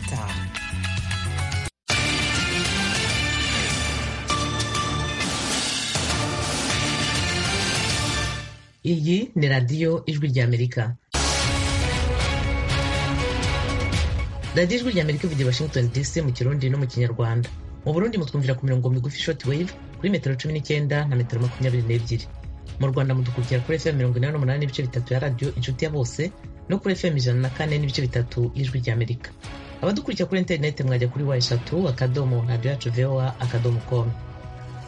itanu iyi ni radiyo ijwi ry'amerika radiyo ijwi ry'amerika ivugira i washington dc mu kirundi no mu kinyarwanda mu burundi mutwumvira ku mirongo migufi shoti wave kuri metero cumi n'icyenda na metero makumyabiri n'ebyiri mu rwanda mudukurikira kuri fm mirongo inani n'umunani n'ibice bitatu ya radiyo inshuti ya bose no kuri fm ijana na kane n'ibice bitatu y'ijwi ry'amerika abadukurikira kuri interineti mwajya kuri wa eshatu akadomo radiyo yacu voa akadomo komu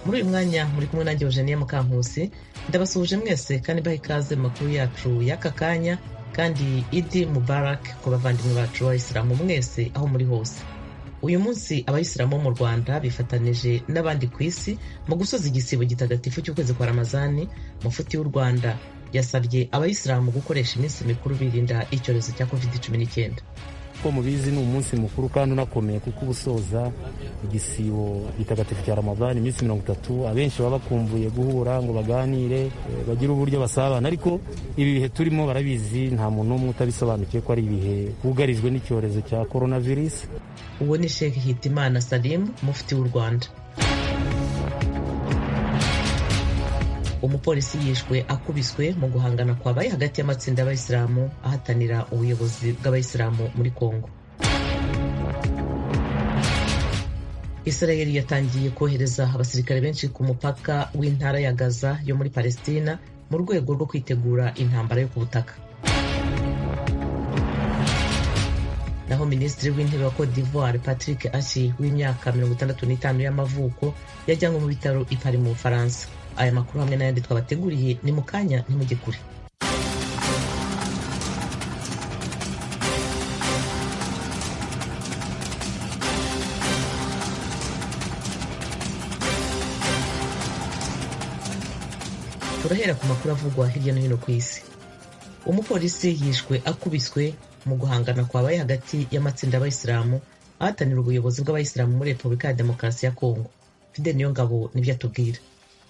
muri uyu mwanya muri kumwe nanjye eugenie mukankusi ndabasuhuje mwese kandi baha ikaze mu makuru yacu y'aka kanya kandi idi mubarak ku bavandimwe bacu b'abayisilamu mwese aho muri hose uyu munsi abayisilamu bo mu rwanda bifatanije n'abandi ku isi mu gusoza igisibo gitagatifu cy'ukwezi kwa ramazani mufuti w'u rwanda yasabye abayisilamu gukoresha iminsi mikuru birinda icyorezo cya covid cumi n'icyenda uko mubizi ni umunsi mukuru kandi unakomeye kuko uba usoza igisibo gitagatifu cya ramadani iminsi mirongo itatu abenshi baba bakumbuye guhura ngo baganire eh, bagire uburyo basabana ariko ibi bihe turimo barabizi nta muntu n'umwe utabisobanukiwe ko ari ibihe bugarijwe n'icyorezo cya coronavirus uwo ni sheikh hitimana salim mufti w'u rwanda umupolisi yishwe akubiswe mu guhangana kwabaye hagati y'amatsinda y'abayisilamu ahatanira ubuyobozi bw'abayisilamu muri kongo israeli yatangiye kohereza abasirikare benshi ku mupaka w'intara ya gaza yo muri palestina mu rwego rwo kwitegura intambara yo ku butaka naho minisitiri w'intebe wa cote d'ivoire patrick ashi w'imyaka 65 y'amavuko yajyanywe mu bitaro i Paris mu bufaransa aya makuru hamwe n'ayandi twabateguriye ni mu kanya ntimujye kure turahera ku makuru avugwa hirya no hino ku isi umupolisi yishwe akubiswe mu guhangana kwabaye hagati y'amatsinda y'abayisilamu ahatanira ubuyobozi bw'abayisilamu muri repubulika ya demokarasi ya kongo fidel niyongabo nibyo atubwira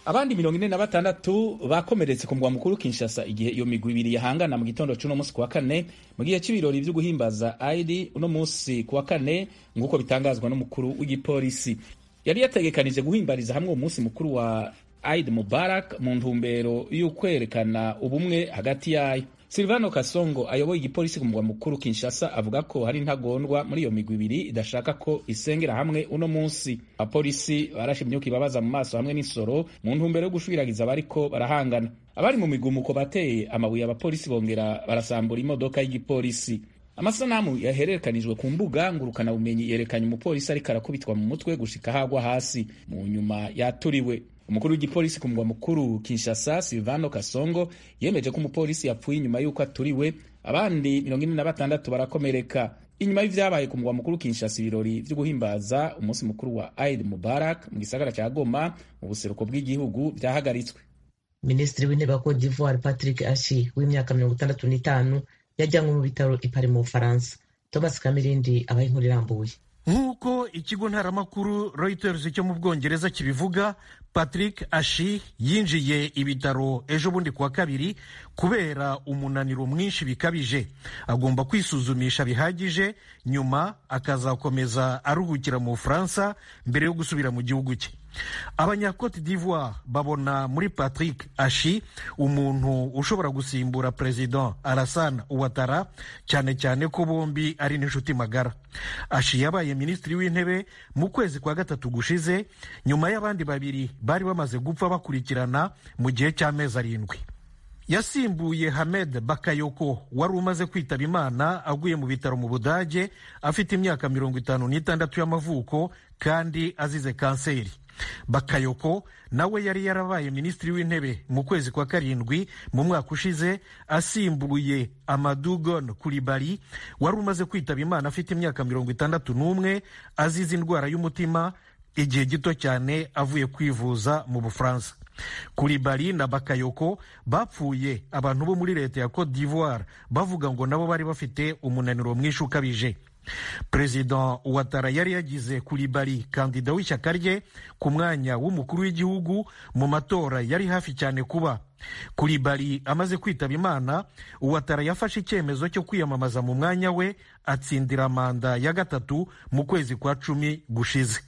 abandi mirongo ine na batandatu bakomeretse ku mugwa mukuru kinshasa igihe iyo migwi ibiri yahangana mu gitondo c'uno munsi ku wa kane mu gihe c'ibirori vyo guhimbaza aidi uno munsi ku wa kane nk'uko bitangazwa n'umukuru w'igipolisi yari yategekanije guhimbariza hamwe umunsi mukuru wa aid mubarak mu ntumbero y'ukwerekana ubumwe hagati yayo silvano kasongo ayoboye igipolisi ku mugwa mukuru kinshasa avuga ko hari intagondwa muri iyo migwi ibiri idashaka ko isengera hamwe uno munsi abapolisi barashe imyuka ibabaza mu maso hamwe n'insoro mu ntumbero yo gushwiragiza abariko barahangana abari mu migumuko bateye amabuye abapolisi bongera barasambura imodoka y'igipolisi amasanamu yahererekanijwe ku mbuga ngurukanabumenyi yerekanye umupolisi ariko arakubitwa mu mutwe gushika hagwa hasi mu nyuma yaturiwe umukuru w'igipolisi ku mugwa mukuru kinshasa silvano kasongo yemeje ko umupolisi yapfuye inyuma y'uko aturiwe abandi mirongo ine na batandatu barakomereka inyuma y'ivyabaye ku mugwa mukuru kinshasa ibirori vyo guhimbaza umunsi mukuru wa aid mubarak mu gisagara ca goma mu buseruko bw'igihugu vyahagaritswe minisitiri w'intebe wa cote d'ivoire patrick ashi w'imyaka mirongo itandatu n'itanu yajyanywe mu bitaro ipari mu bufaransa thomas kamirindi abaye inkuru irambuye nk'uko ikigo ntaramakuru reuters cyo mu bwongereza kibivuga patrick ashi yinjiye ibitaro ejo bundi kuwa kabiri kubera umunaniro mwinshi bikabije agomba kwisuzumisha bihagije nyuma akazakomeza aruhukira mu bufaransa mbere yo gusubira mu gihugu cye abanyacote d'ivoire babona muri patrick ashi umuntu ushobora gusimbura perezida alassane ouattara cyane cyane ko bombi ari n'inshuti magara ashi yabaye minisitiri w'intebe mu kwezi kwa gatatu gushize nyuma y'abandi babiri bari bamaze gupfa bakurikirana mu gihe cy'amezi arindwi yasimbuye hamed bakayoko wari umaze kwitaba imana aguye mu bitaro mu budage afite imyaka mirongo itanu n'itandatu y'amavuko kandi azize kanseri bakayoko nawe yari yarabaye minisitiri w'intebe mu kwezi kwa karindwi mu mwaka ushize asimbuye amadugon kuribari wari umaze kwitaba imana afite imyaka mirongo itandatu n'umwe azize indwara y'umutima igihe gito cyane avuye kwivuza mu bufaransa kuribari na bakayoko bapfuye abantu bo muri leta ya cote d'ivoire bavuga ngo nabo bari bafite umunaniro mwinshi ukabije perezida watara yari yagize kuri bari kandida w'ishyaka rye ku mwanya w'umukuru w'igihugu mu matora yari hafi cyane kuba kuri bari amaze kwitaba imana uwatara yafashe icyemezo cyo kwiyamamaza mu mwanya we atsindira manda ya gatatu mu kwezi kwa cumi gushize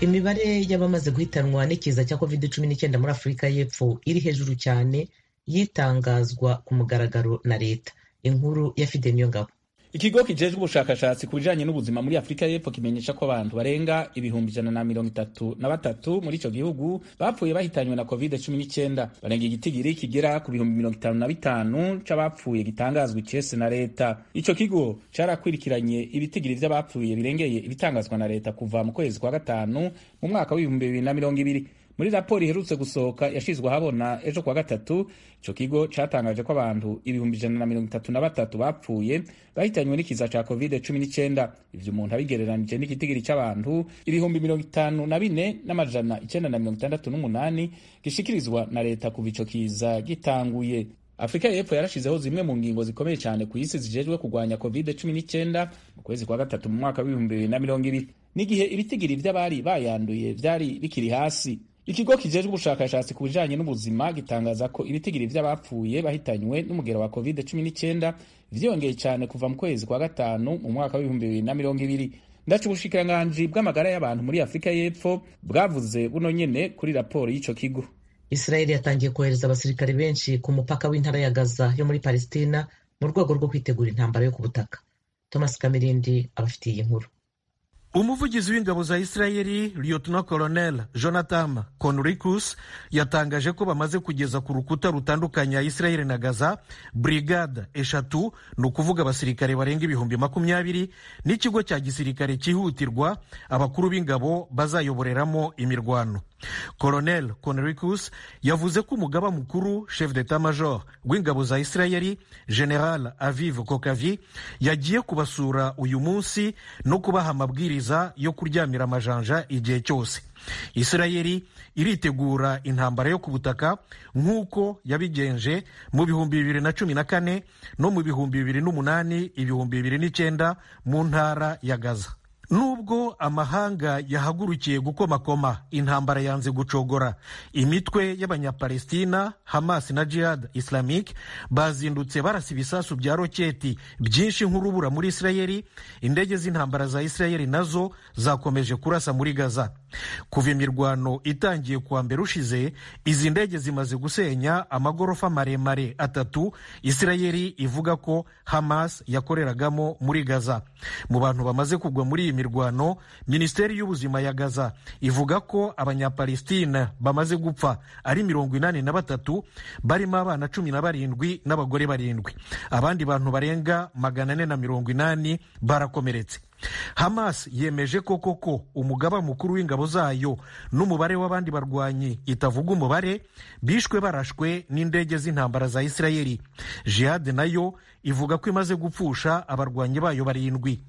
imibare y'abamaze guhitanwa n'ikiza cya covid cumi n'icyenda muri afurika y'epfo iri hejuru cyane yitangazwa ku mugaragaro na leta inkuru ya fide niyo ngabo ikigo kijejwe ubushakashatsi ku bijanye n'ubuzima muri afurika y'epfo kimenyesha ko abantu barenga ibihumbi ijana na mirongo itatu na batatu muri ico gihugu bapfuye bahitanywe na covid cumi n'icyenda barenga igitigiri kigera ku bihumbi mirongo itanu na bitanu c'abapfuye gitangazwa icese na leta ico kigo carakwirikiranye ibitigiri vy'abapfuye birengeye ibitangazwa na leta kuva mu kwezi kwa gatanu mu mwaka w'ibihumbi bibiri na mirongo ibiri muri raporo iherutse gusohoka yashizwe ahabona ejo kuwa gatatu ico kigo catangaje ko abantu ibihumbi ijana na mirongo itatu na batatu bapfuye bahitanywe n'ikiza ca covid cumi n'icyenda ivyo umuntu abigereranije n'igitigiri c'abantu ibihumbi mirongo itanu na bine n'amajana icenda na mirongo itandatu n'umunani gishikirizwa na leta kuva ico kiza gitanguye afurika y'epfo yarashizeho zimwe mu ngingo zikomeye cyane ku isi zijejwe kurwanya covid cumi n'icyenda mu kwezi kwa gatatu mu mwaka w'ibihumbi bibiri na mirongo ibiri n'igihe ibitigiri vy'abari bayanduye vyari bikiri hasi ikigo kijejwe ubushakashatsi ku bijanye n'ubuzima gitangaza ko ibitigiri vy'abapfuye bahitanywe n'umugero wa covid 19 vyiyongeye cyane kuva mu kwezi kwa gatanu mu mwaka w'ibihumbi bibiri na mirongo ibiri ndaca ubushikiranganji bw'amagara y'abantu muri afurika y'epfo bwavuze buno nyene kuri raporo y'ico kigo israeli yatangiye kohereza abasirikare benshi ku mupaka w'intara ya gaza yo muri palestina mu rwego rwo kwitegura intambara yo ku butaka thomas kamirindi abafitiye iyi nkuru umuvugizi w'ingabo za isirayeli liyotona koronel jonathan conricus yatangaje ko bamaze kugeza ku rukuta rutandukanya isirayeli na gaza brigade eshatu ni ukuvuga abasirikare barenga ibihumbi makumyabiri n'ikigo cya gisirikare cyihutirwa abakuru b'ingabo bazayoboreramo imirwano koronel conricus yavuze ko umugaba mukuru chef d'etat major w'ingabo za isirayeli general aviv kokavi yagiye kubasura uyu munsi no kubaha amabwiriza yo kuryamira amajanja igihe cyose isirayeli iritegura intambara yo ku butaka nk'uko yabigenje mu bihumbi bibiri na cumi na kane no mu bihumbi bibiri n'umunani ibihumbi bibiri n'icyenda mu ntara ya gaza nubwo amahanga yahagurukiye gukomakoma intambara yanze gucogora imitwe y'abanyapalestina hamas na jihad islamic bazindutse barasa ibisasu bya roketi byinshi nk'urubura muri isirayeli indege z'intambara za isirayeli nazo zakomeje kurasa muri gaza kuva imirwano itangiye kuwa mbere ushize izi ndege zimaze gusenya amagorofa maremare atatu isirayeli ivuga ko hamas yakoreragamo muri gaza mu bantu bamaze kugwa muri iyi mirwano minisiteri y'ubuzima ya gaza ivuga ko abanyapalestina bamaze gupfa ari mirongo inani na batatu barimo abana cumi na barindwi n'abagore barindwi abandi bantu barenga magana ane na mirongo inani barakomeretse hamas yemeje ko koko umugaba mukuru w'ingabo zayo n'umubare w'abandi barwanyi itavuga umubare bishwe barashwe n'indege z'intambara za isirayeli jihad nayo ivuga ko imaze gupfusha abarwanyi bayo barindwi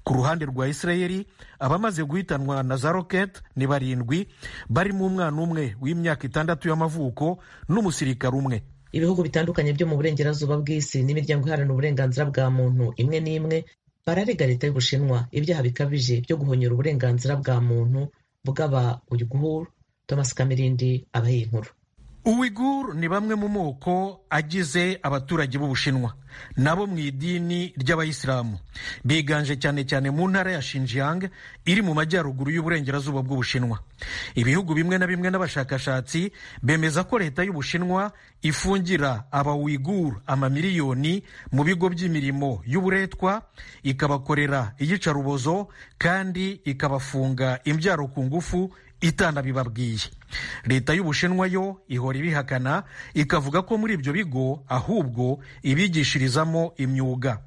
ku ruhande rwa isirayeli abamaze guhitanwa na za roketi ni barindwi barimo umwana umwe w'imyaka itandatu y'amavuko n'umusirikare umwe ibihugu bitandukanye byo mu burengerazuba bw'isi n'imiryango iharanira uburenganzira bwa muntu imwe n'imwe bararega leta y'ubushinwa ibyaha bikabije byo guhonyora uburenganzira bwa muntu bw'aba uyuguhuru thomas kamirindi abaye inkuru uwiguru ni bamwe mu moko agize abaturage b'ubushinwa nabo mu idini ry'abayisilamu biganje cyane cyane mu ntara ya Xinjiang iri mu majyaruguru y'uburengerazuba bw'ubushinwa ibihugu bimwe na bimwe n'abashakashatsi bemeza ko leta y'ubushinwa ifungira abawiguru amamiliyoni mu bigo by'imirimo y'uburetwa ikabakorera iyicarubozo kandi ikabafunga imbyaro ku ngufu itanabibabwiye leta y'ubushinwa yo ihora ibihakana ikavuga ko muri ibyo bigo ahubwo ibigishiriza imyuga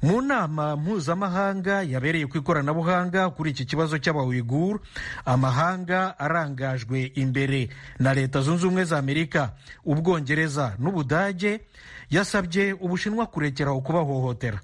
mu nama mpuzamahanga yabereye ku ikoranabuhanga kuri iki kibazo cy'abawiguru amahanga arangajwe imbere na leta zunze ubumwe za amerika ubwongereza n'ubudage yasabye ubushinwa kurekeraho kubahohotera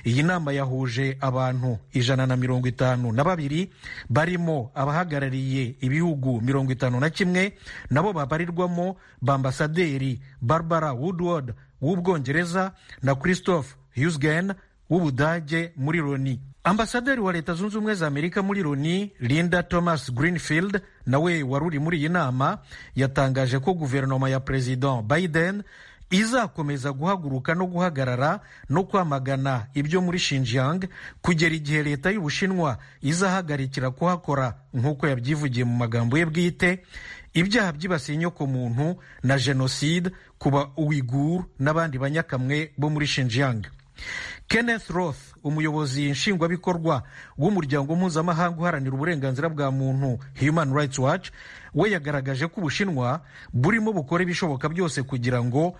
iyi nama yahuje abantu ijana na mirongo itanu na babiri barimo abahagarariye ibihugu mirongo itanu na kimwe nabo babarirwamo bambasaderi barbara woodward w'ubwongereza na christophe Husgen w'Ubudage muri Loni. Ambasaderi wa Leta Zunze Ubumwe za Amerika muri Loni, Linda Thomas Greenfield, nawe wari uri muri iyi nama, yatangaje ko guverinoma ya Perezida Biden izakomeza guhaguruka no guhagarara no kwamagana ibyo muri Xinjiang kugera igihe leta y'Ubushinwa izahagarikira kuhakora nk'uko yabyivugiye mu magambo ye bwite ibyaha byibasiye inyokomuntu na jenoside kuba Uighur n'abandi banyakamwe bo muri Xinjiang. Kenneth Roth umuyobozi nshingwabikorwa w'umuryango mpuzamahanga uharanira uburenganzira bwa muntu Human Rights Watch we yagaragaje ko ubushinwa burimo bukora ibishoboka byose kugira ngo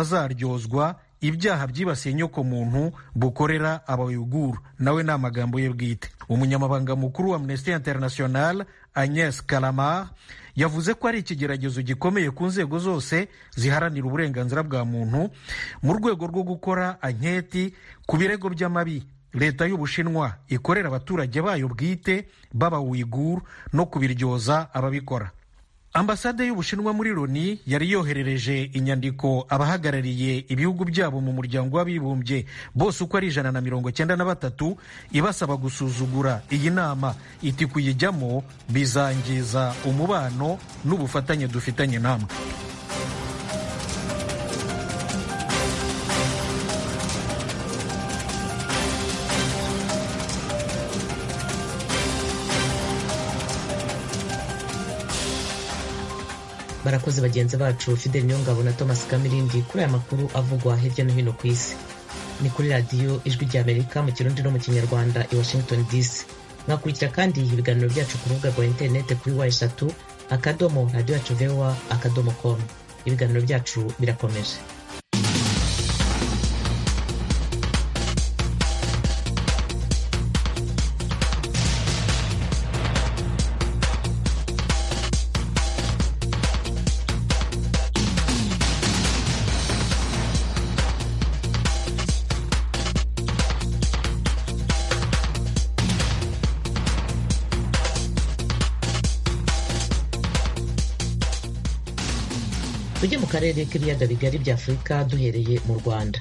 butazaryozwa ibyaha byibasiye inyokomuntu bukorera abayuguru nawe ni amagambo ye bwite umunyamabanga mukuru wa amnesty international agnes kalamar yavuze ko ari ikigeragezo gikomeye ku nzego zose ziharanira uburenganzira bwa muntu mu rwego rwo gukora anketi ku birego by'amabi leta y'ubushinwa ikorera abaturage bayo bwite b'abawiguru no kubiryoza ababikora ambasade y'ubushinwa muri loni yari yoherereje inyandiko abahagarariye ibihugu byabo mu muryango w'abibumbye bose uko ari ijana na mirongo cyenda na batatu ibasaba gusuzugura iyi nama iti kuyijyamo bizangiza umubano n'ubufatanye dufitanye namwe barakoze bagenzi bacu fideli nyongabo na thomas kamirindi kuri aya makuru avugwa hirya no hino ku isi ni kuri radiyo ijwi rya amerika mu kirundi no mu kinyarwanda i washington dc mwakurikira kandi ibiganiro byacu ku rubuga rwa interinete kuri wa eshatu akadomo radiyo yacu vewa akadomo komu ibiganiro byacu birakomeje tujye mu karere k'ibiyaga bigari bya afurika duhereye mu rwanda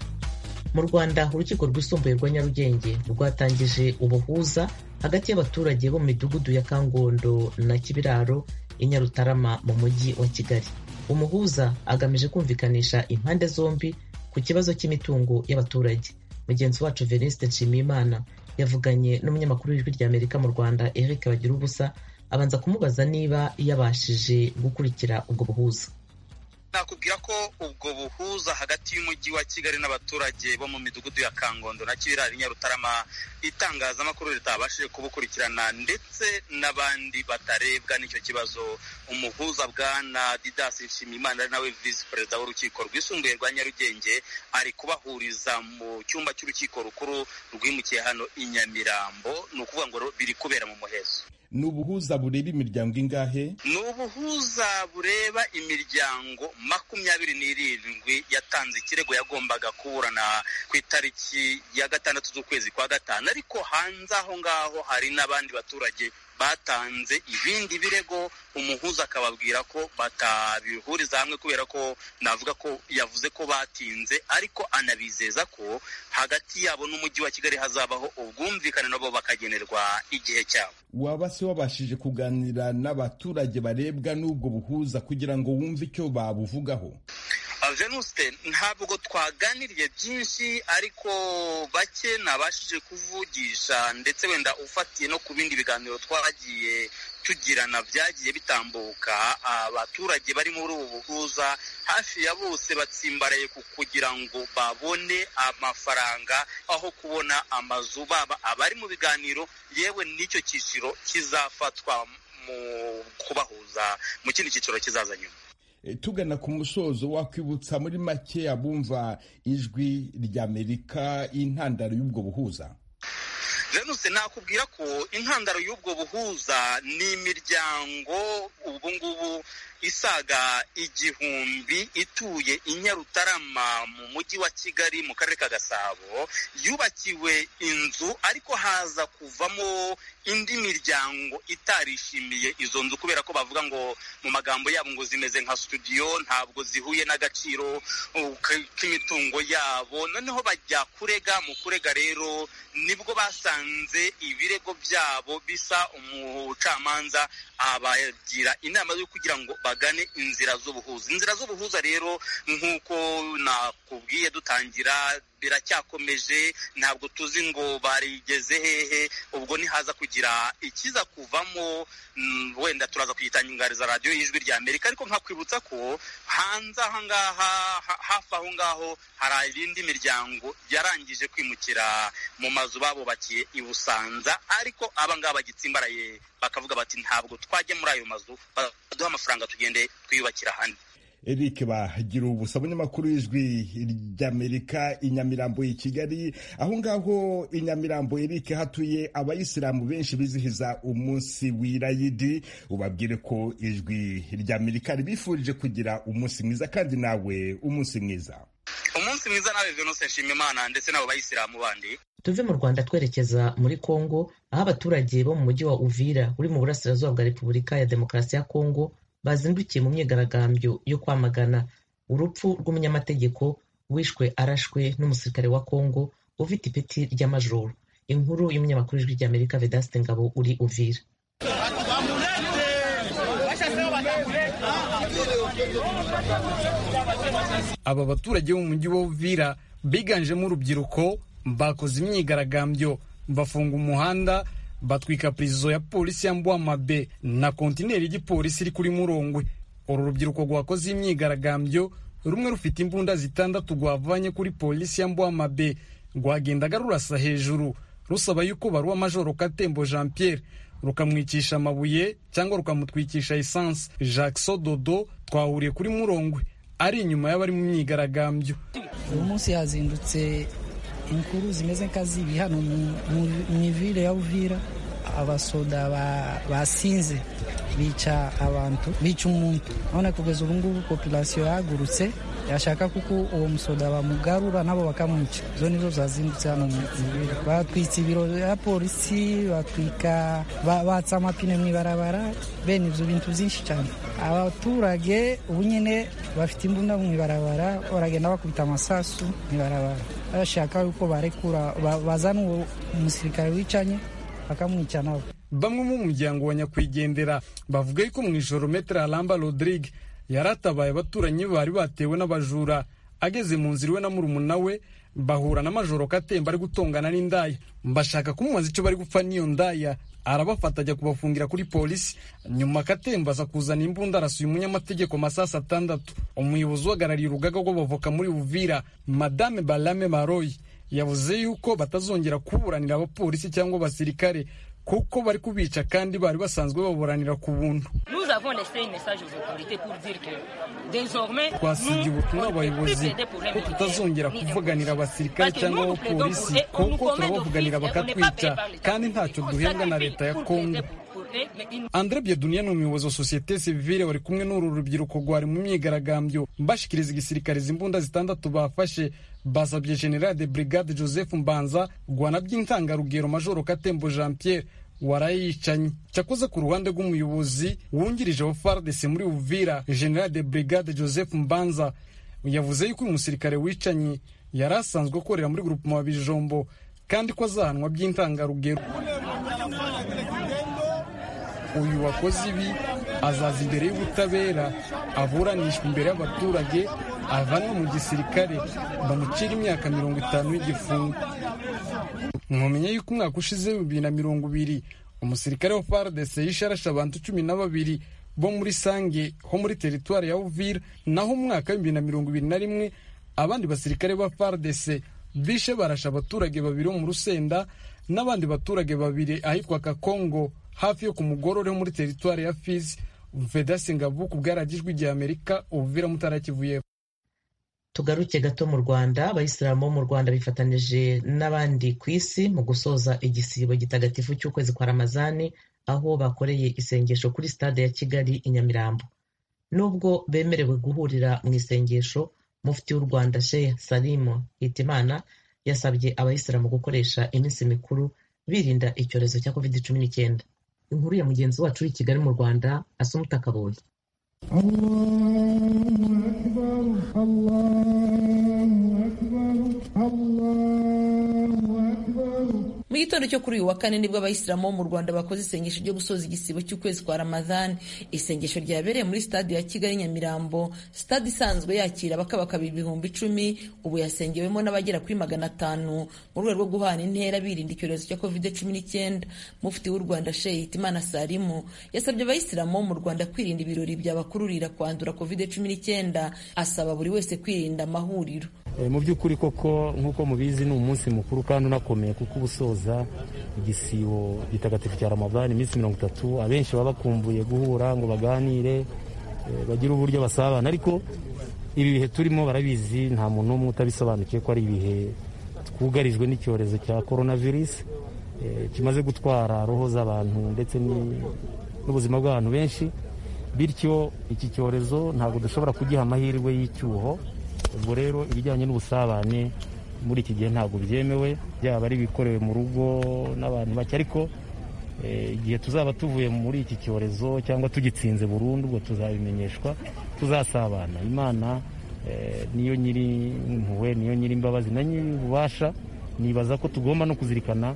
mu rwanda urukiko rwisumbuye rwa nyarugenge rwatangije ubuhuza hagati y'abaturage bo mu midugudu ya kangondo na kibiraro i nyarutarama mu mujyi wa kigali umuhuza agamije kumvikanisha impande zombi ku kibazo cy'imitungo y'abaturage mugenzi wacu venisite nshimiyimana yavuganye n'umunyamakuru w'ijwi rya amerika mu rwanda eric bagira ubusa abanza kumubaza niba yabashije gukurikira ubwo buhuza nakubwira ko ubwo buhuza hagati y'umujyi wa kigali n'abaturage bo mu midugudu ya kangondo na kibirari nyarutarama itangazamakuru ritabashije kubukurikirana ndetse n'abandi batarebwa n'icyo kibazo umuhuza bwana didas nshimiyimana ari nawe visi perezida w'urukiko rwisumbuye rwa nyarugenge ari kubahuriza mu cyumba cy'urukiko rukuru rwimukiye hano i nyamirambo ni ukuvuga ngo biri kubera mu muhezo ni ubuhuza bureba imiryango ingahe ni ubuhuza bureba imiryango makumyabiri n'irindwi yatanze ikirego yagombaga kuburana ku itariki ya gatandatu z'ukwezi kwa gatanu ariko hanze aho ngaho hari n'abandi baturage batanze ibindi birego umuhuza akababwira ko batabihuriza hamwe kubera ko navuga ko yavuze ko batinze ariko anabizeza ko hagati yabo n'umujyi wa kigali hazabaho ubwumvikane nabo bakagenerwa igihe cyabo waba se wabashije kuganira n'abaturage barebwa n'ubwo buhuza kugira ngo wumve icyo babuvugaho venuste ntabwo twaganiriye byinshi ariko bake nabashije kuvugisha ndetse wenda ufatiye no ku bindi biganiro twagiye tugirana byagiye bitambuka abaturage bari muri ubu buhuza hafi ya bose batsimbaraye ku kugira ngo babone amafaranga aho kubona amazu baba abari mu biganiro yewe n'icyo cyiciro kizafatwa mu kubahuza mu kindi cyiciro kizaza nyuma tugana ku musozo wakwibutsa muri make abumva ijwi ry'amerika intandaro y'ubwo buhuza jenuse nakubwira ko intandaro y'ubwo buhuza ni imiryango ubu ngubu isaga igihumbi ituye i nyarutarama mu mujyi wa kigali mu karere ka gasabo yubakiwe inzu ariko haza kuvamo indi miryango itarishimiye izo nzu kubera ko bavuga ngo mu magambo yabo ngo zimeze nka studio ntabwo zihuye n'agaciro uh, k'imitungo yabo noneho bajya kurega mu kurega rero nibwo basanze ibirego byabo bisa umucamanza abagira inama yo kugira ngo bagane inzira z'ubuhuza inzira z'ubuhuza rero nk'uko nakubwiye dutangira biracyakomeje ntabwo tuzi ngo barigeze hehe ubwo ntihaza kugira ikiza kuvamo wenda turaza kuyitangariza radiyo y'ijwi rya amerika ariko nkakwibutsa ko hanze aha ngaha hafi aho ngaho hari indi miryango yarangije kwimukira mu mazu babubakiye i busanza ariko abangaba bagitsimbaraye bakavuga bati ntabwo twajya muri ayo mazu baduha amafaranga tugende twiyubakira ahandi eric bagira ubusa umunyamakuru w'ijwi ry'amerika i nyamirambo i kigali aho ngaho i nyamirambo eric hatuye abayisilamu benshi bizihiza umunsi w'irayidi ubabwire ko ijwi ry'amerika ribifurije kugira umunsi mwiza kandi nawe umunsi mwiza umunsi mwiza nawe venuse nshimimana ndetse n'abo bayisilamu bandi tuve mu rwanda twerekeza muri kongo aho abaturage bo mu mujyi wa uvira uri mu burasirazuba bwa repubulika ya demokarasi ya kongo bazindukiye mu myigaragambyo yo kwamagana urupfu rw'umunyamategeko wishwe arashwe n'umusirikare wa kongo ufite ipeti ry'amajoro inkuru y'umunyamakuru w'ijwi ry'amerika vedaste ngabo uri uvira aba baturage bo mu mujyi wa uvira biganjemo urubyiruko bakoze imyigaragambyo bafunga umuhanda batwika purizo ya polisi ya mbwamabe na kontineri y'igipolisi iri kuri murongwe uru rubyiruko rwakoze imyigaragambyo rumwe rufite imbunda zitandatu rwavanye kuri polisi ya mbwamabe rwagendaga rurasa hejuru rusaba yuko baruwa majoro katembo jean pierre rukamwikisha amabuye cyangwa rukamutwikisha esanse jacques sododo twahuriye kuri murongwe ari inyuma y'abari mu myigaragambyo uyu munsi hazindutse inkuru zimeze nk'azibi hano mu ivire ya uvira abasoda basinze bica abantu bica umuntu urabona kugeza ubu ngubu populasiyo yahagurutse yashaka kuko uwo musoda bamugarura nabo bakamwica izo nizo zazindutse hano mu ivire batwitse ibiro bya polisi batwika batsa amapine mu ibarabara bene ibyo bintu byinshi cyane abaturage ubu nyine bafite imbunda mu ibarabara baragenda bakubita amasasu mu ibarabara bashaka yuko barekura bazana uwo umusirikare wicanye bakamwica nawe bamwe mu muryango wa nyakwigendera bavuga yuko mu ijoro metero aramba rodrigue yaratabaye abaturanyi be bari batewe n'abajura ageze mu nzira iwe na murumuna we bahura na majoro katemba ari gutongana n'indaya bashaka kumubaza icyo bari gupfa n'iyo ndaya arabafata ajya kubafungira kuri polisi nyuma katemba aza kuzana imbunda arasuye umunyamategeko amasasu atandatu umuyobozi uhagarariye urugaga rw'abavoka muri uvira madame barame maroyi yavuze yuko batazongera kuburanira abapolisi cyangwa abasirikare kuko bari kubica kandi bari basanzwe baburanira ku buntu twasigiye ubutumwa abayobozi ko tutazongera kuvuganira abasirikare cyangwa abapolisi kuko turabavuganira bakatwica kandi ntacyo duhembwa na leta ya kongo Andre Biedunia ni umuyobozi wa sosiyete sivile wari kumwe n'uru rubyiruko rwari mu myigaragambyo bashikiriza igisirikare imbunda zitandatu bafashe basabye general de brigade joseph mbanza rwana by'intangarugero majoro katembo jean pierre warayicanye cyakoze ku ruhande rw'umuyobozi wungirije wa fardc muri uvira general de brigade joseph mbanza yavuze yuko uyu musirikare wicanye yari asanzwe akorera muri grupema wa bijombo kandi ko azahanwa by'intangarugero uyu wakoze ibi azaza imbere y'ubutabera aburanishwa imbere y'abaturage avanwa mu gisirikare bamucira imyaka mirongo itanu y'igifungo mwamenya yuko umwaka ushize bibiri na mirongo ibiri umusirikare wa fardc yisharasha abantu cumi na babiri bo muri sange ho muri teritwari ya uvira naho umwaka w'ibibiri na mirongo ibiri na rimwe abandi basirikare ba fardc bishe barasha abaturage babiri bo mu rusenda n'abandi baturage babiri ahitwa kakongo hafi yo ku mugorore muri teritwari ya fizi vedasi ngavu ku bwaragijwe igihe amerika ubuvira mutarakivuyeho tugaruke gato mu rwanda abayisilamu bo mu rwanda bifatanije n'abandi ku isi mu gusoza igisibo gitagatifu cy'ukwezi kwa ramazani aho bakoreye isengesho kuri stade ya kigali i nyamirambo nubwo bemerewe guhurira mu isengesho mufti w'u rwanda sheikh salimo hitimana yasabye abayisilamu gukoresha iminsi mikuru birinda icyorezo cya covid cumi n'icyenda inkuru ya mugenzi wacu uri i kigali mu rwanda asumuta kaboyi mu gitondo cyo kuri uyu wa kane nibwo abayisilamu bo mu rwanda bakoze isengesho ryo gusoza igisibo cy'ukwezi kwa ramadhani isengesho ryabereye muri stade ya kigali nyamirambo stade isanzwe yakira abakabaka ibihumbi icumi ubu yasengewemo n'abagera kuri magana atanu mu rwego rwo guhana intera birinda icyorezo cya covid cumi n'icyenda mufti w'u rwanda sheikh hitimana salimu yasabye abayisilamu bo mu rwanda kwirinda ibirori byabakururira kwandura covid cumi n'icyenda asaba buri wese kwirinda amahuriro mu by'ukuri koko nk'uko mubizi ni umunsi mukuru kandi unakomeye kuko ubusoza igisibo gitagatifu cya ramadani iminsi mirongo itatu abenshi baba bakumbuye guhura ngo baganire bagire uburyo basabana ariko ibi bihe turimo barabizi nta muntu n'umwe utabisobanukiwe ko ari ibihe twugarijwe n'icyorezo cya korona virusi kimaze gutwara roho z'abantu ndetse n'ubuzima bw'abantu benshi bityo iki cyorezo ntabwo dushobora kugiha amahirwe y'icyuho ubwo rero ibijyanye n'ubusabane muri iki gihe ntabwo byemewe byaba ari ibikorewe mu rugo n'abantu bake ariko igihe tuzaba tuvuye muri iki cyorezo cyangwa tugitsinze burundu ubwo tuzabimenyeshwa tuzasabana imana niyo nyiri impuhwe niyo nyiri imbabazi na nyiri ububasha nibaza ko tugomba no kuzirikana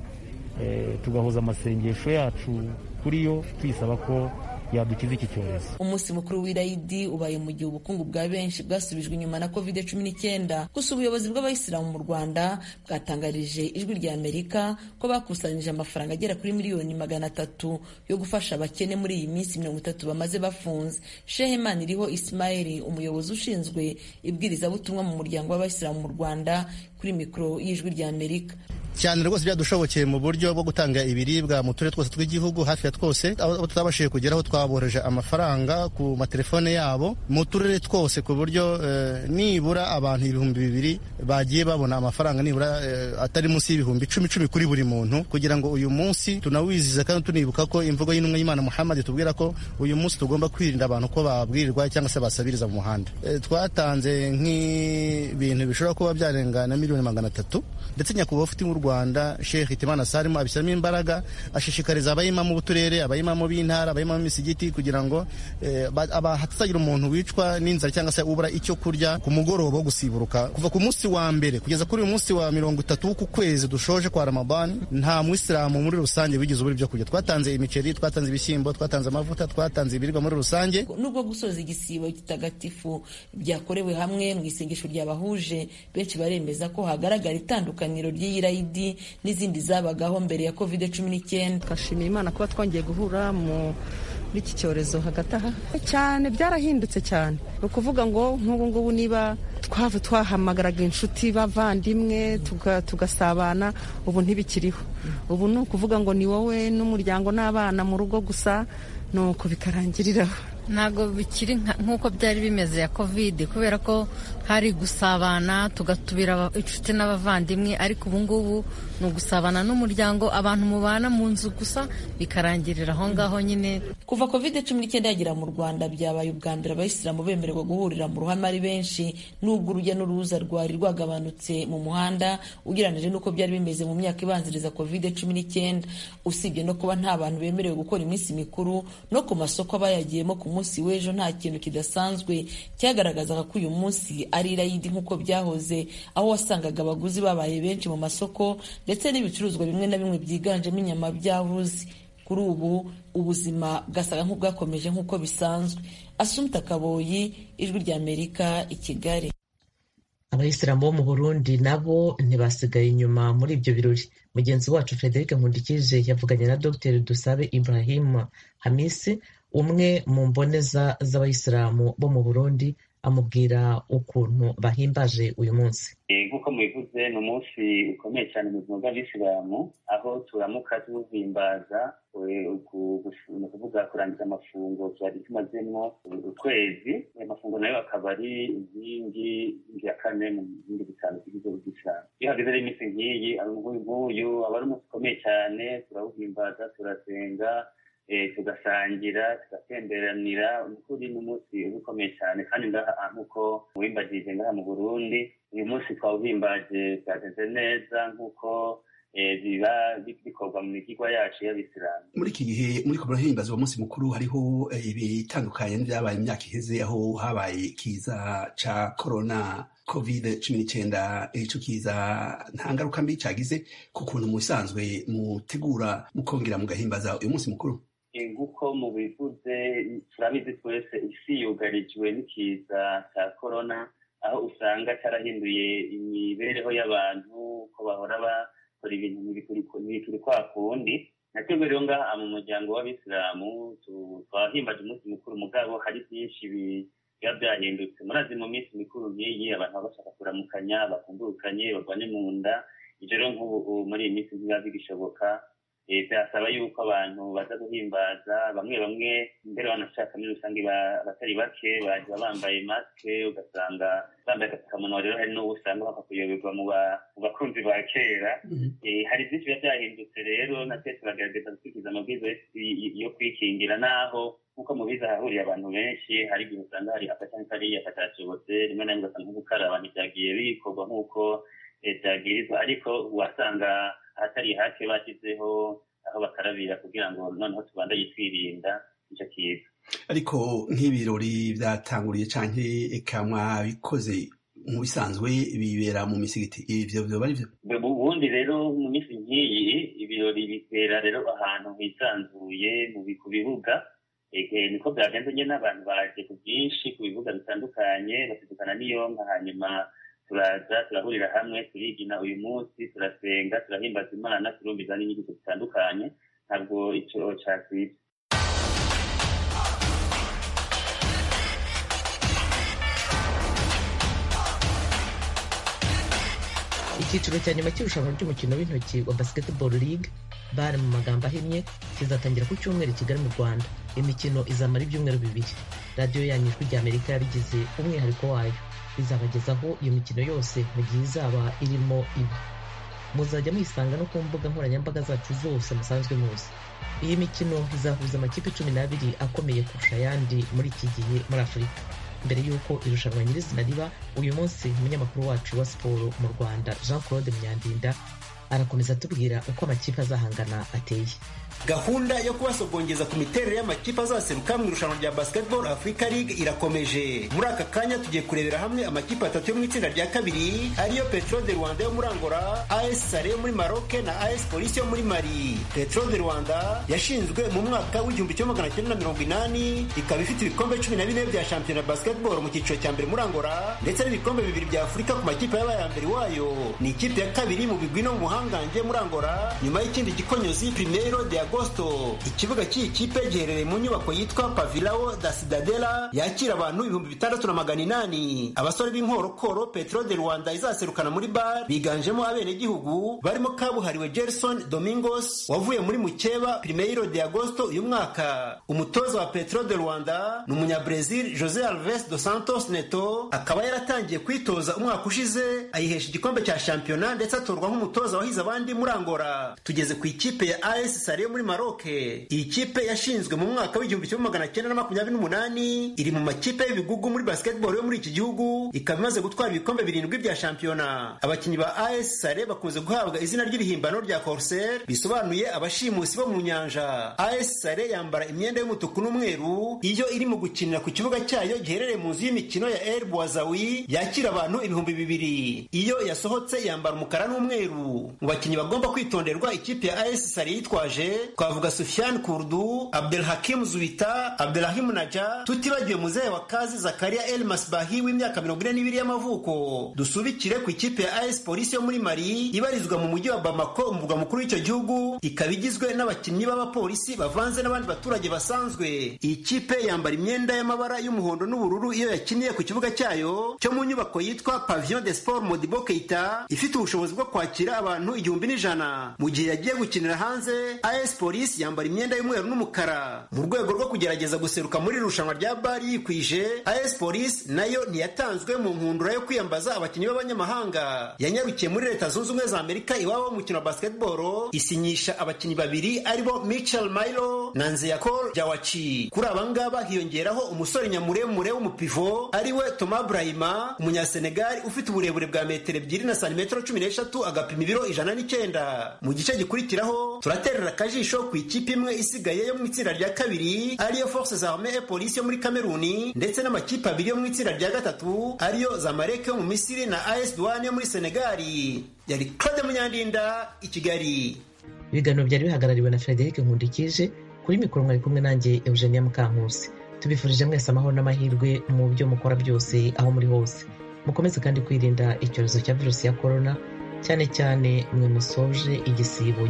tugahuza amasengesho yacu kuri yo tuyisaba ko yadukiza iki cyorezo umunsi mukuru w'irayidi ubaye mu gihe ubukungu bwa benshi bwasubijwe inyuma na covid cumi n'icyenda gusa ubuyobozi bw'abayisilamu mu rwanda bwatangarije ijwi rya amerika ko bakusanyije amafaranga agera kuri miliyoni magana atatu yo gufasha abakene muri iyi minsi mirongo itatu bamaze bafunze shehemani iriho isimayeli umuyobozi ushinzwe ibwirizabutumwa mu muryango w'abayisilamu mu rwanda kuri mikoro y'ijwi rya amerika cyane rwose byadushobokeye mu buryo bwo gutanga ibiribwa mu turere twose tw'igihugu hafi ya twose abo tutabashije kugeraho twaboroheje amafaranga ku matelefone yabo mu turere twose ku buryo nibura abantu ibihumbi bibiri bagiye babona amafaranga nibura atari munsi y'ibihumbi icumi icumi kuri buri muntu kugira ngo uyu munsi tunawizize kandi tunibuka ko imvugo y'intumwa y'imana muhammad tubwira ko uyu munsi tugomba kwirinda abantu ko babwirirwa cyangwa se basabiriza mu muhanda twatanze nk'ibintu bishobora kuba byarenga na miliyoni magana atatu ndetse nyakubahwa ufite mu rwanda sheikh hitimana salimu abishyiramo imbaraga ashishikariza abayimamu b'uturere abayimamu b'intara abayimamu b'imisigiti kugira ngo hatazagira umuntu wicwa n'inzara cyangwa se ubura icyo kurya ku mugoroba wo gusiburuka kuva ku munsi wa mbere kugeza kuri uyu munsi wa mirongo itatu w'uku kwezi dushoje kwa ramadani nta mwisilamu muri rusange wigeze ubura ibyo kurya twatanze imiceri twatanze ibishyimbo twatanze amavuta twatanze ibiribwa muri rusange nubwo gusoza igisibo gitagatifu byakorewe hamwe mu isengesho ryabahuje benshi baremeza ko hagaragara itandukaniro ry'iyirayidi n'izindi zabagaho mbere ya covid cumi n'icyenda twashimiye imana kuba twongeye guhura muri iki cyorezo hagati aha cyane byarahindutse cyane ni ukuvuga ngo nk'ubu ngubu niba twaba twahamagaraga inshuti bavandimwe tugasabana ubu ntibikiriho ubu ni ukuvuga ngo ni wowe n'umuryango n'abana mu rugo gusa ni uko bikarangiriraho ntabwo bikiri nk'uko byari bimeze ya kovide kubera ko hari gusabana tugatubira inshuti n'abavandimwe ariko ubu ngubu ni ugusabana n'umuryango abantu mubana mu nzu gusa bikarangirira aho ngaho nyine kuva kovide cumi n'icyenda yagera mu rwanda byabaye ubwa mbere abayisilamu bemererwa guhurira mu ruhame ari benshi n'ubwo urujya n'uruza rwari rwagabanutse mu muhanda ugereranyije n'uko byari bimeze mu myaka ibanziriza kovide cumi n'icyenda usibye no kuba nta bantu bemerewe gukora iminsi mikuru no ku masoko abayagiyemo ku munsi w'ejo nta kintu kidasanzwe cyagaragazaga ko uyu munsi ari irayidi nk'uko byahoze aho wasangaga abaguzi babaye benshi mu masoko ndetse n'ibicuruzwa bimwe na bimwe byiganjemo inyama byabuze kuri ubu ubuzima bwasaga nk'ubwakomeje nk'uko bisanzwe asumta kaboyi ijwi ry'amerika i kigali abayisilamu bo mu burundi nabo ntibasigaye inyuma muri ibyo birori mugenzi wacu frederic nkundikije yavuganye na dr dusabe ibrahim hamisi umwe mu mboneza z'abayisilamu bo mu burundi amubwira ukuntu bahimbaje uyu munsi nk'uko mubivuze ni umunsi ukomeye cyane mu buzima bw'abisilamu aho turamuka tuwuhimbaza ni ukuvuga kurangiza amafunguro byari tumazemo ukwezi ayo mafunguro nayo akaba ari inkingi ya kane mu bindi bitanu tugize ubwisilamu iyo hageze rero iminsi nk'iyi nk'uyu aba ari umunsi ukomeye cyane turawuhimbaza turasenga tugasangira tugatemberanira ukuri n'umunsi uba ukomeye cyane kandi ngaha nk'uko uwimbagije ngaha mu burundi uyu munsi twawuhimbaje bwagenze neza nk'uko biba bikorwa mu migigwa yacu y'abisilamu muri iki gihe muri ko murahimbaza uwo munsi mukuru hariho ibitandukanye n'ibyabaye imyaka iheze aho habaye ikiza ca korona covid cumi n'icyenda icyo kiza nta ngaruka mbi cyagize ku kuntu musanzwe mutegura mukongera mugahimbaza uyu munsi mukuru nk'uko mubivuze turabizi twese isi yugarijwe n'ikiza cya korona aho usanga cyarahinduye imibereho y'abantu ko bahora bakora ibintu ntibikuri kwa kundi natwe rero ngaha mu muryango w'abisilamu twahimbaje umunsi mukuru mugabo hari byinshi biba byahindutse murazi mu minsi mikuru nk'iyi abantu baba bashaka kuramukanya bakumburukanye barwane mu nda ibyo rero nk'ubu muri iyi minsi ntibiba bigishoboka byasaba yuko abantu baza guhimbaza bamwe bamwe mbere banashaka muri rusange abatari bake bagiye bambaye masike ugasanga bambaye agapfukamunwa rero hari n'uwo usanga bapfa kuyoberwa mu bakunzi ba kera hari byinshi biba byahindutse rero natwe turagerageza gukurikiza amabwiriza yo kwikingira n'aho nk'uko mubizi ahahuriye abantu benshi hari igihe usanga hari akacani kariya katashobotse rimwe na rimwe ugasanga nk'ugukaraba ntibyagiye bikorwa nk'uko leta yabwirizwa ariko wasanga ahatari hake bashyizeho aho bakarabira kugira ngo noneho tubandanye twirinda icyo kiza ariko nk'ibirori byatanguriye cyangwa eka mwabikoze mu bisanzwe bibera mu misigiti ibyo byoba ari byo ubundi rero mu minsi nk'iyi ibirori bibera rero ahantu hisanzuye ku bibuga niko byagenze nyine n'abantu baje ku bwinshi ku bibuga bitandukanye basidukana n'iyonka hanyuma turaza turahurira hamwe turigina uyu munsi turasenga turahimbaza imana turumviza n'inyigisho zitandukanye ntabwo icyo cyasize icyiciro cya nyuma cy'irushanwa ry'umukino w'intoki wa basketball league bare mu magambo ahinnye kizatangira ku cyumweru i kigali mu rwanda imikino izamara ibyumweru bibiri radiyo yanyu ijwi ry'amerika yabigize umwihariko wayo izabagezaho iyo mikino yose mu gihe izaba irimo ibi muzajya muyisanga no ku mbuga nkoranyambaga zacu zose musanzwe muzi iyi mikino izahuza amakipe cumi n'abiri akomeye kurusha ayandi muri iki gihe muri afurika mbere y'uko irushanwa nyirizina riba uyu munsi umunyamakuru wacu wa siporo mu rwanda jean claude myandinda arakomeza atubwira uko amakipe azahangana ateye gahunda yo kubasogongeza ku miterere y'amakipe azaseruka mu irushanwa rya basketball africa league irakomeje muri aka kanya tugiye kurebera hamwe amakipe atatu yo mu itsinda rya kabiri ariyo petro de rwanda yo muri angola as sare yo muri maroke na as polisi yo muri mali petro de rwanda yashinzwe mu mwaka w'igihumbi kimwe magana cyenda na mirongo inani ikaba ifite ibikombe cumi na bine bya shampiyona basketball mu cyiciro cya mbere muri angola ndetse n'ibikombe bibiri bya afurika ku makipe yabaye ya mbere wayo ni ikipe ya kabiri mu bigwi no mu buhangange muri angola nyuma y'ikindi gikonyozi primero de agosto ikibuga cy'iyi kipe giherereye mu nyubako yitwa pavilao da sidadela yakira abantu ibihumbi bitandatu na magana inani abasore b'inkorokoro petro de rwanda izaserukana muri bar biganjemo abenegihugu barimo kabuhariwe gerson domingos wavuye muri mukeba primeiro de agosto uyu mwaka umutoza wa petro de rwanda ni umunyabrezil jose alves dos santos neto akaba yaratangiye kwitoza umwaka ushize ayihesha igikombe cya shampiyona ndetse atorwa nk'umutoza wahize abandi muri angora tugeze ku ikipe ya as sare muri maroke iyi kipe yashinzwe mu mwaka w'igihumbi kimwe magana cyenda na makumyabiri n'umunani iri mu makipe y'ibigugu muri basketball yo muri iki gihugu ikaba imaze gutwara ibikombe birindwi bya shampiyona abakinnyi ba as sare bakunze guhabwa izina ry'irihimbano rya corsair bisobanuye abashimusi bo mu nyanja as sare yambara imyenda y'umutuku n'umweru iyo iri mu gukinira ku kibuga cyayo giherereye mu nzu y'imikino ya el bwazawi yakira abantu ibihumbi bibiri iyo yasohotse yambara umukara n'umweru mu bakinnyi bagomba kwitonderwa ikipe ya as sare yitwaje twavuga Sufyan Kurdu, Abdelhakim Zuita, Abdelrahim Naja, tutibagiwe muzehe wa kazi Zakaria El Masbahi w'imyaka mirongo ine n'ibiri y'amavuko. Dusubikire ku ikipe ya AS Police yo muri Mali ibarizwa mu mujyi wa Bamako, umurwa mukuru w'icyo gihugu, ikaba igizwe n'abakinnyi b'abapolisi bavanze n'abandi baturage basanzwe. Iyi kipe yambara imyenda y'amabara y'umuhondo n'ubururu iyo yakiniye ku kibuga cyayo cyo mu nyubako yitwa Pavillon des Sports Modibo Keita, ifite ubushobozi bwo kwakira abantu abantu igihumbi n'ijana mu gihe yagiye gukinira hanze as polisi yambara imyenda y'umweru n'umukara mu rwego rwo kugerageza guseruka muri iri rushanwa rya bari yikwije as polisi nayo ntiyatanzwe mu nkundura yo kwiyambaza abakinnyi b'abanyamahanga yanyarukiye muri leta zunze ubumwe za amerika iwabo w'umukino wa basketball isinyisha abakinnyi babiri aribo michel mailo na nzeyakol jawaci kuri aba ngaba hiyongeraho umusore nyamuremure w'umupivo ariwe toma brahima umunyasenegali ufite uburebure bwa metero ebyiri na santimetero cumi n'eshatu agapima ibiro ijana n'icyenda mu gice gikurikiraho turaterera akajisho ku ikipe imwe isigaye yo mu itsinda rya kabiri ariyo force za armee polisi yo muri kameruni ndetse n'amakipe abiri yo mu itsinda rya gatatu ariyo zamareke yo mu misiri na as duwane yo muri senegali yari claude munyandinda i kigali ibiganiro byari bihagarariwe na frederic nkundikije kuri mikoro mwari kumwe nanjye eugenia mukankusi tubifurije mwese amahoro n'amahirwe mu byo mukora byose aho muri hose mukomeze kandi kwirinda icyorezo cya virusi ya korona cyane cyane mwe musoje igisibo